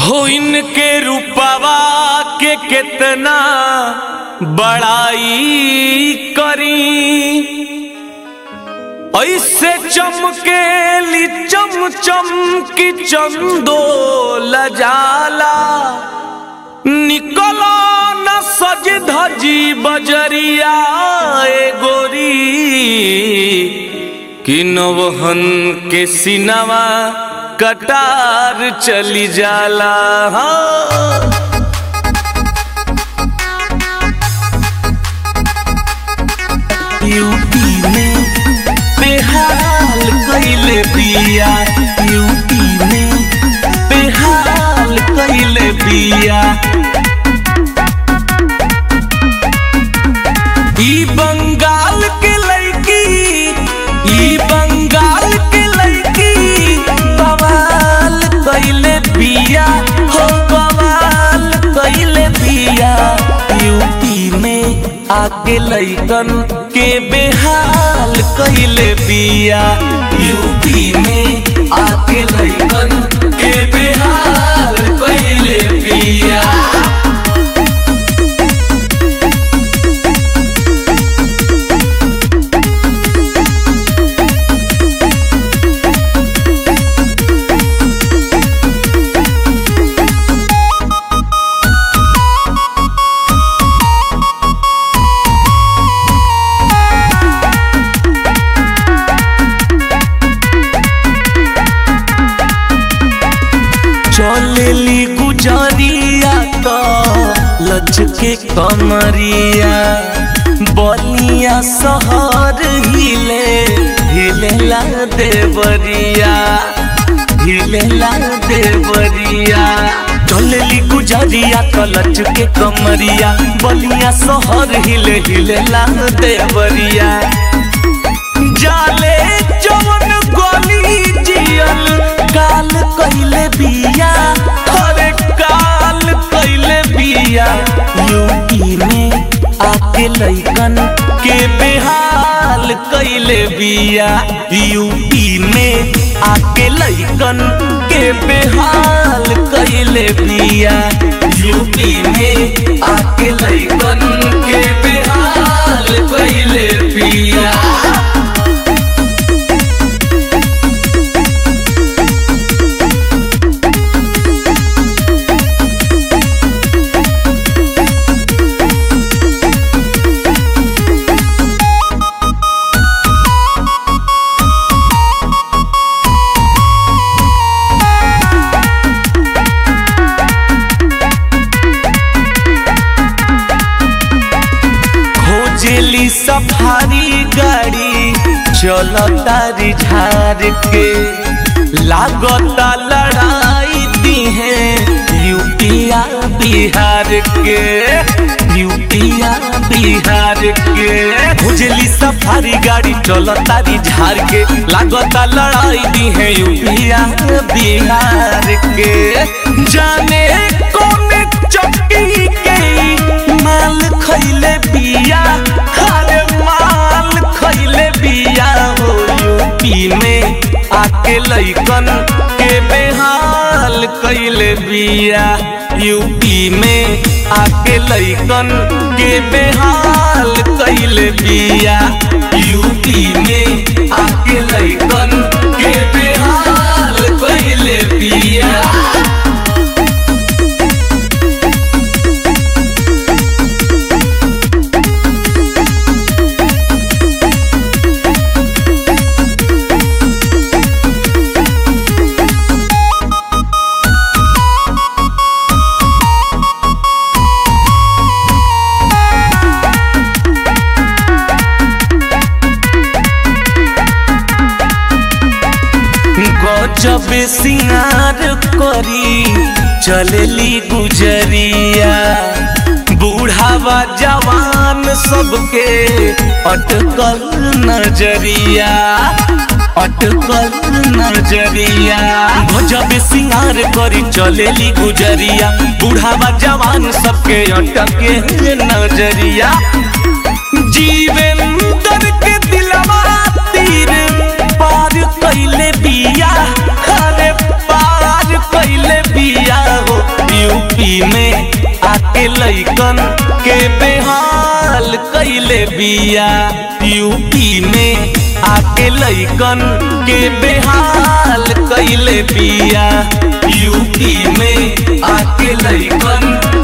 हो इनके रूपवा के कितना बड़ाई करी ऐसे चमकेली चम चम की चंदो लजाला निकलो न सज धजी बजरिया ए गोरी कि नवहन के सिनवा कटार चली जाला हाँ। यूपी में बेहाल कैले बिया यूपी में बेहाल कैले बिया ई बंगाल के लड़की ई बंगाल के लड़की बवाल कैले बिया हो बवाल कैले बिया यूपी में आके लैकन के बेहाल कैले बिया यूपी में आके लैकन के बेहाल कैले बिया चलेली गुजरिया तो लचके कमरिया बलिया शहर हिले हिलेला देवरिया हिलेला देवरिया चलेली गुजरिया तो लचके कमरिया बलिया शहर हिले हिलेला देवरिया जाले जवन गली जियल काल कइले बिया अरे काल कइले बिया यूपी में आके लइकन के बेहाल कइले बिया यूपी में आके लइकन के बेहाल कइले बिया यूपी में आके लइकन के बेहाल कइले बिया खोजेली सफारी गाड़ी चलता झार के लागता लड़ाई दी है यूपिया बिहार के यूपिया बिहार के खोजेली सफारी गाड़ी चलता झार के लागता लड़ाई दी है यूपिया बिहार के जाने कौन चक्की के माल खैले बिया अरे माल खैले बिया हो यूपी में आके लइकन के बेहाल कैले बिया यूपी में आके लइकन के बेहाल कैले बिया यूपी में आके लइकन के बेहाल कैले बिया गजब सिंगार करी चलेली गुजरिया बूढ़ावा जवान सबके अटकल नजरिया अटकल नजरिया गजब सिंगार करी चलेली गुजरिया बूढ़ावा जवान सबके अटके नजरिया जीवेंद्र के दिलवा तीर पार कैले बिया अरे पार कैले बिया हो लइकन के बेहाल कैले बिया यूपी में आके लइकन के बेहाल कैले बिया यूपी में आके लइकन